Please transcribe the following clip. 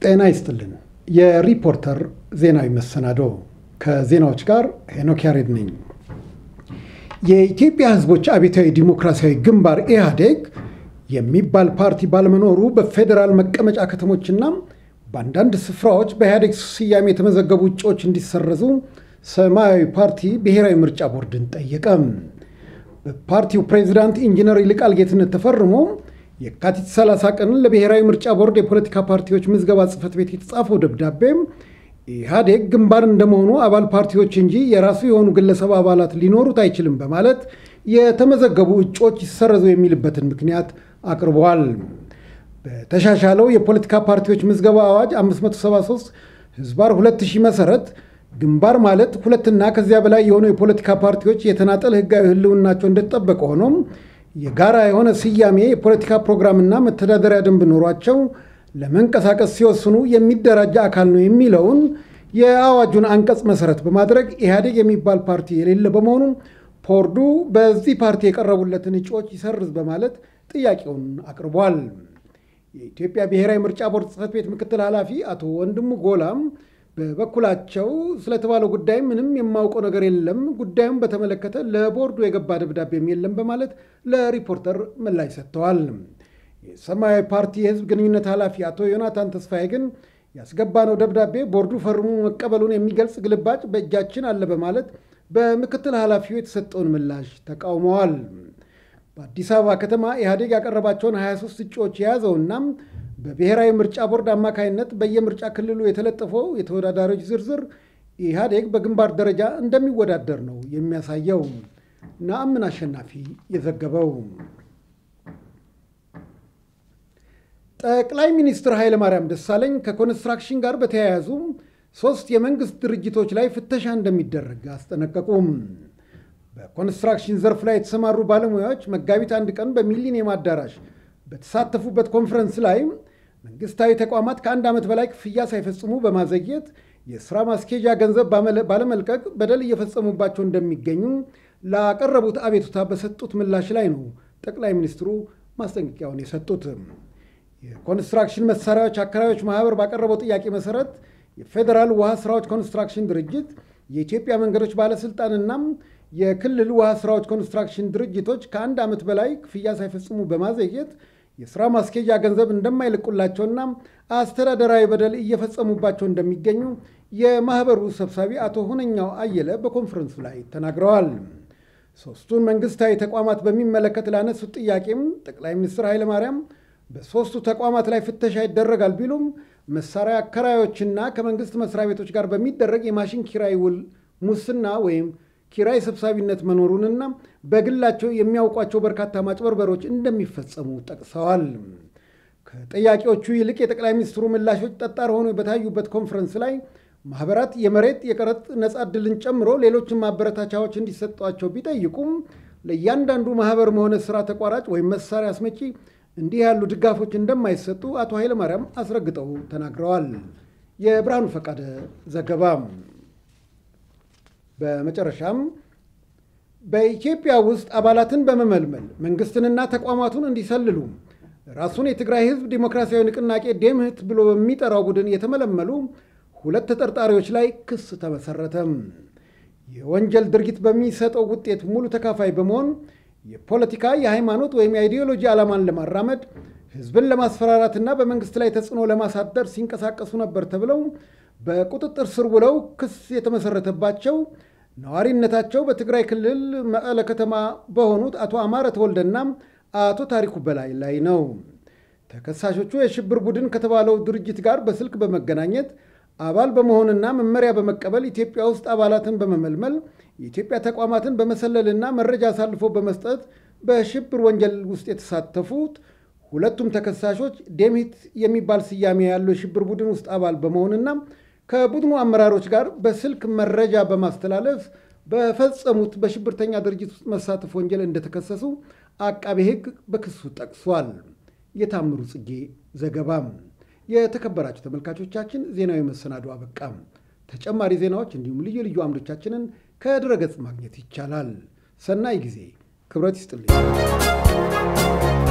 ጤና ይስጥልን። የሪፖርተር ዜናዊ መሰናዶ ከዜናዎች ጋር ሄኖክ ያሬድ ነኝ። የኢትዮጵያ ሕዝቦች አብዮታዊ ዲሞክራሲያዊ ግንባር ኢህአዴግ የሚባል ፓርቲ ባለመኖሩ በፌዴራል መቀመጫ ከተሞችና በአንዳንድ ስፍራዎች በኢህአዴግ ስያሜ የተመዘገቡ እጩዎች እንዲሰረዙ ሰማያዊ ፓርቲ ብሔራዊ ምርጫ ቦርድን ጠየቀ። በፓርቲው ፕሬዚዳንት ኢንጂነር ይልቃል ጌትነት ተፈርሞ የካቲት 30 ቀን ለብሔራዊ ምርጫ ቦርድ የፖለቲካ ፓርቲዎች ምዝገባ ጽሕፈት ቤት የተጻፈው ደብዳቤ ኢህአዴግ ግንባር እንደመሆኑ አባል ፓርቲዎች እንጂ የራሱ የሆኑ ግለሰብ አባላት ሊኖሩት አይችልም በማለት የተመዘገቡ እጩዎች ይሰረዙ የሚልበትን ምክንያት አቅርበዋል። በተሻሻለው የፖለቲካ ፓርቲዎች ምዝገባ አዋጅ 573 ህዝባር 2000 መሰረት ግንባር ማለት ሁለትና ከዚያ በላይ የሆኑ የፖለቲካ ፓርቲዎች የተናጠል ህጋዊ ህልውናቸው እንደተጠበቀ ሆኖም የጋራ የሆነ ስያሜ የፖለቲካ ፕሮግራምና መተዳደሪያ ደንብ ኖሯቸው ለመንቀሳቀስ ሲወስኑ የሚደራጅ አካል ነው የሚለውን የአዋጁን አንቀጽ መሰረት በማድረግ ኢህአዴግ የሚባል ፓርቲ የሌለ በመሆኑ ቦርዱ በዚህ ፓርቲ የቀረቡለትን እጩዎች ይሰርዝ በማለት ጥያቄውን አቅርቧል። የኢትዮጵያ ብሔራዊ ምርጫ ቦርድ ጽሕፈት ቤት ምክትል ኃላፊ አቶ ወንድሙ ጎላም በበኩላቸው ስለተባለው ጉዳይ ምንም የማውቀው ነገር የለም፣ ጉዳዩን በተመለከተ ለቦርዱ የገባ ደብዳቤም የለም በማለት ለሪፖርተር ምላሽ ሰጥተዋል። የሰማያዊ ፓርቲ የህዝብ ግንኙነት ኃላፊ አቶ ዮናታን ተስፋዬ ግን ያስገባነው ደብዳቤ ቦርዱ ፈርሞ መቀበሉን የሚገልጽ ግልባጭ በእጃችን አለ በማለት በምክትል ኃላፊው የተሰጠውን ምላሽ ተቃውመዋል። በአዲስ አበባ ከተማ ኢህአዴግ ያቀረባቸውን 23 እጩዎች የያዘውና በብሔራዊ ምርጫ ቦርድ አማካይነት በየምርጫ ክልሉ የተለጠፈው የተወዳዳሪዎች ዝርዝር ኢህአዴግ በግንባር ደረጃ እንደሚወዳደር ነው የሚያሳየው። ነአምን አሸናፊ የዘገበው። ጠቅላይ ሚኒስትር ኃይለማርያም ደሳለኝ ከኮንስትራክሽን ጋር በተያያዙ ሶስት የመንግስት ድርጅቶች ላይ ፍተሻ እንደሚደረግ አስጠነቀቁም። በኮንስትራክሽን ዘርፍ ላይ የተሰማሩ ባለሙያዎች መጋቢት አንድ ቀን በሚሊኒየም አዳራሽ በተሳተፉበት ኮንፈረንስ ላይ መንግስታዊ ተቋማት ከአንድ ዓመት በላይ ክፍያ ሳይፈጽሙ በማዘግየት የሥራ ማስኬጃ ገንዘብ ባለመልቀቅ በደል እየፈጸሙባቸው እንደሚገኙ ላቀረቡት አቤቱታ በሰጡት ምላሽ ላይ ነው ጠቅላይ ሚኒስትሩ ማስጠንቀቂያውን የሰጡት። የኮንስትራክሽን መሳሪያዎች አከራዮች ማህበር ባቀረበው ጥያቄ መሰረት የፌዴራል ውሃ ስራዎች ኮንስትራክሽን ድርጅት፣ የኢትዮጵያ መንገዶች ባለስልጣንና የክልል ውሃ ስራዎች ኮንስትራክሽን ድርጅቶች ከአንድ ዓመት በላይ ክፍያ ሳይፈጽሙ በማዘግየት የሥራ ማስኬጃ ገንዘብ እንደማይለቁላቸውና አስተዳደራዊ በደል እየፈጸሙባቸው እንደሚገኙ የማኅበሩ ሰብሳቢ አቶ ሁነኛው አየለ በኮንፈረንሱ ላይ ተናግረዋል። ሦስቱን መንግሥታዊ ተቋማት በሚመለከት ላነሱት ጥያቄም ጠቅላይ ሚኒስትር ኃይለማርያም በሦስቱ ተቋማት ላይ ፍተሻ ይደረጋል ቢሉም መሳሪያ አከራዮችና ከመንግሥት መስሪያ ቤቶች ጋር በሚደረግ የማሽን ኪራይ ውል ሙስና ወይም ኪራይ ሰብሳቢነት መኖሩንና በግላቸው የሚያውቋቸው በርካታ ማጭበርበሮች እንደሚፈጸሙ ጠቅሰዋል። ከጠያቂዎቹ ይልቅ የጠቅላይ ሚኒስትሩ ምላሾች ጠጣር ሆነው በታዩበት ኮንፈረንስ ላይ ማኅበራት የመሬት የቀረጥ ነጻ ዕድልን ጨምሮ ሌሎችን ማበረታቻዎች እንዲሰጧቸው ቢጠይቁም ለእያንዳንዱ ማኅበርም ሆነ ሥራ ተቋራጭ ወይም መሳሪያ አስመጪ እንዲህ ያሉ ድጋፎች እንደማይሰጡ አቶ ኃይለማርያም አስረግጠው ተናግረዋል። የብርሃኑ ፈቃደ ዘገባ። በመጨረሻም በኢትዮጵያ ውስጥ አባላትን በመመልመል መንግስትንና ተቋማቱን እንዲሰልሉ ራሱን የትግራይ ሕዝብ ዲሞክራሲያዊ ንቅናቄ ዴምህት ብሎ በሚጠራው ቡድን የተመለመሉ ሁለት ተጠርጣሪዎች ላይ ክስ ተመሰረተ። የወንጀል ድርጊት በሚሰጠው ውጤት ሙሉ ተካፋይ በመሆን የፖለቲካ የሃይማኖት ወይም የአይዲዮሎጂ ዓላማን ለማራመድ ህዝብን ለማስፈራራትና በመንግስት ላይ ተጽዕኖ ለማሳደር ሲንቀሳቀሱ ነበር ተብለው በቁጥጥር ስር ውለው ክስ የተመሰረተባቸው ነዋሪነታቸው በትግራይ ክልል መቀለ ከተማ በሆኑት አቶ አማረ ተወልደና አቶ ታሪኩ በላይ ላይ ነው። ተከሳሾቹ የሽብር ቡድን ከተባለው ድርጅት ጋር በስልክ በመገናኘት አባል በመሆንና መመሪያ በመቀበል ኢትዮጵያ ውስጥ አባላትን በመመልመል የኢትዮጵያ ተቋማትን በመሰለልና መረጃ አሳልፎ በመስጠት በሽብር ወንጀል ውስጥ የተሳተፉት ሁለቱም ተከሳሾች ዴምሂት የሚባል ስያሜ ያለው የሽብር ቡድን ውስጥ አባል በመሆንና ከቡድኑ አመራሮች ጋር በስልክ መረጃ በማስተላለፍ በፈጸሙት በሽብርተኛ ድርጅት ውስጥ መሳተፍ ወንጀል እንደተከሰሱ አቃቤ ሕግ በክሱ ጠቅሷል። የታምሩ ጽጌ ዘገባም። የተከበራችሁ ተመልካቾቻችን ዜናዊ መሰናዶ አበቃም። ተጨማሪ ዜናዎች እንዲሁም ልዩ ልዩ አምዶቻችንን ከድረገጽ ማግኘት ይቻላል። ሰናይ ጊዜ። ክብረት ይስጥልኝ።